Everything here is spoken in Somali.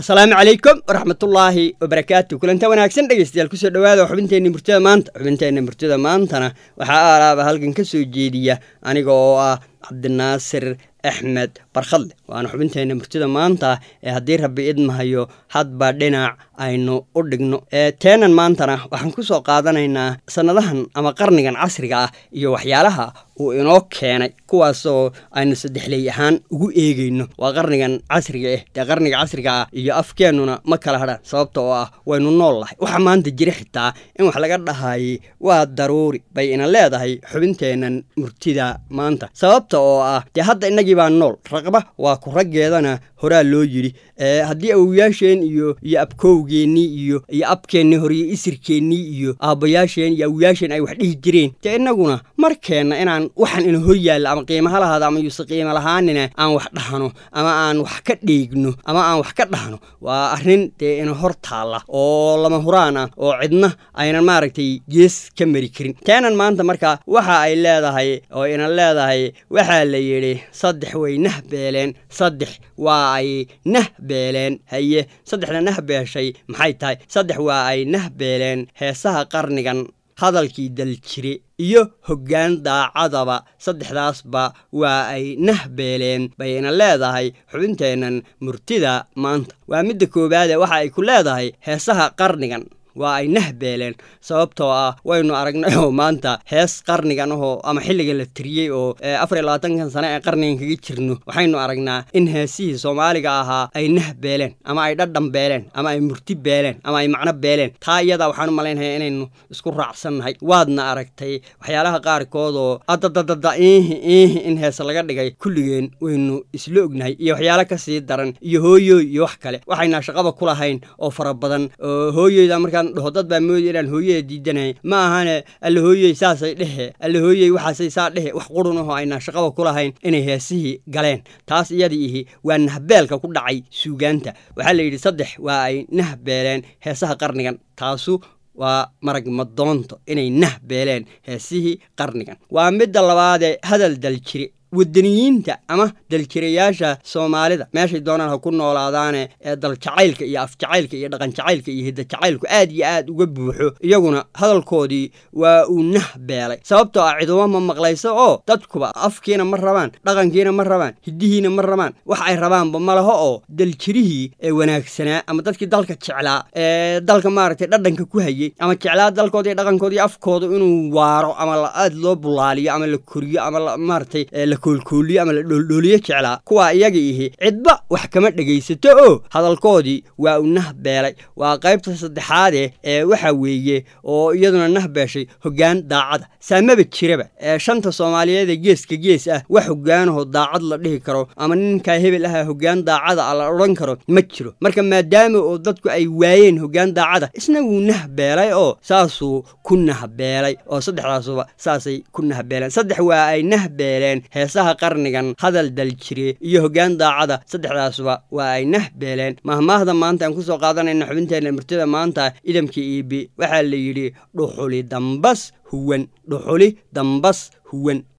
asalaamu calaykum waraxmatullaahi wabarakaatu kulanta wanaagsan dhegeystayaal kusoo dhawaada xubinteenna murtida maanta xubinteenna murtida maantana waxaa aalaaba halkan ka soo jeediya aniga oo ah cabdinaasir axmed barkhadle waana xubinteenna murtida maanta ee haddii rabbi idmahayo hadba dhinac aynu u dhigno teenan maantana waxaan ku soo qaadanaynaa sannadahan ama qarnigan casriga ah iyo waxyaalaha uu inoo keenay kuwaasoo aynu saddexley ahaan ugu eegeyno waa qarnigan casriga ah dee qarniga casriga ah iyo afkeennuna ma kala hadhaan sababta oo ah waynu nool lahay waxaa maanta jira xitaa in wax laga dhahayay waa daruuri bay ina leedahay xubinteennan murtida maanta sababta oo ah dee hadda innagii baa nool raqba waa ku raggeedana horaa loo yidhi haddii awoyaasheen iyo iyo abkowgeennii iyo iyo abkeennii hore iyo isirkeennii iyo aabbayaasheen iyo awoyaasheen ay wax dhihi jireen dee innaguna markeenna inaan waxaan ina hor yaalla ama qiimaha lahaada ama yuuse qiimo lahaanina aan wax dhahno ama aan wax ka dheegno ama aan wax ka dhahno waa arrin dee ina hor taalla oo lama huraan ah oo cidna aynan maaragtay gees ka mari karin teenan maanta marka waxa ay leedahay oo ina leedahay waxaa la yidhi saddex way nah beeleen saddex waa ay nah beeleen haye saddexda nah beeshay maxay tahay saddex waa ay nah beeleen heesaha qarnigan hadalkii daljire iyo hoggaan daacadaba saddexdaasba waa ay nah beeleen bayna leedahay xubinteennan murtida maanta waa midda koowaade waxa ay ku leedahay heesaha qarnigan waa ay nah beeleen sababtoo ah waynu aragnay oo maanta hees qarnigan ahoo ama xilliga la tiriyey oo afar iyo labaatankan sane ee qarnigan kaga jirno waxaynu aragnaa in heesihii soomaaliga ahaa ay nah beeleen ama ay dhadhan beeleen ama ay murti beeleen ama ay macno beeleen taa iyadaa waxaan u malaynaya inaynu isku raacsannahay waadna aragtay waxyaalaha qaarkood oo adadadada iihi iihi in heese laga dhigay kulligeen waynu isla ognahay iyo waxyaalo kasii daran iyo hooyooy iyo wax kale waxayna shaqaba ku lahayn oo fara badan oo hooyoyda markaa dhaho dad baa mooday inaan hooyada diidanay ma ahane alla hooyey saasay dhehe alla hooyey waxaasay saa dhehe wax qurun ahoo aynaa shaqaba ku lahayn inay heesihii galeen taas iyadii ihi waa nahbeelka ku dhacay suugaanta waxaa la yidhi saddex waa ay nahbeeleen heesaha qarnigan taasu waa marag madoonto inay nah beeleen heesihii qarnigan waa midda labaadee hadal daljire wadaniyiinta ama daljirayaasha soomaalida meeshay doonaan ha ku noolaadaane ee daljacaylka iyo afjacaylka iyo dhaqanjacaylka iyo hiddajacaylku aad iyo aad uga buuxo iyaguna hadalkoodii waa uu nah beelay sababtoo ah cidumo ma maqlayso oo dadkuba afkiina ma rabaan dhaqankiina ma rabaan hiddihiina ma rabaan wax ay rabaanba ma laho oo daljirihii ee wanaagsanaa ama dadkii dalka jeclaa ee dalka maaragtay dhadhanka ku hayey ama jeclaa dalkooda iyo dhaqankooda iyo afkooda inuu waaro ama aad loo bulaaliyo ama la koriyo ama maaragtay koolkooliyo ama la dhooldhooliyo jeclaa kuwaa iyaga ihi cidba wax kama dhegaysato oo hadalkoodii waa u nah beelay waa qaybta saddexaade ee waxa weeye oo iyaduna nah beeshay hoggaan daacada saamaba jiraba ee shanta soomaaliyeed ee geeska gees ah wax hoggaanaho daacad la dhihi karo ama ninkaa hebel aha hoggaan daacada a la odhan karo ma jiro marka maadaama oo dadku ay waayeen hoggaan daacada isna wuu nah beelay oo saasuu ku nah beelay oo saddexdaasuba saasay ku nah beeleen saddex waa ay nah beeleen heesaha qarnigan hadal daljire iyo hoggaan daacada saddexdaasuba waa ay nah beeleen mahmaahda maanta aan kusoo qaadanayna xubinteenna murtida maanta idamka iibi waxaa la yidhi dhuxuli dambas huwan dhuxuli dambas huwan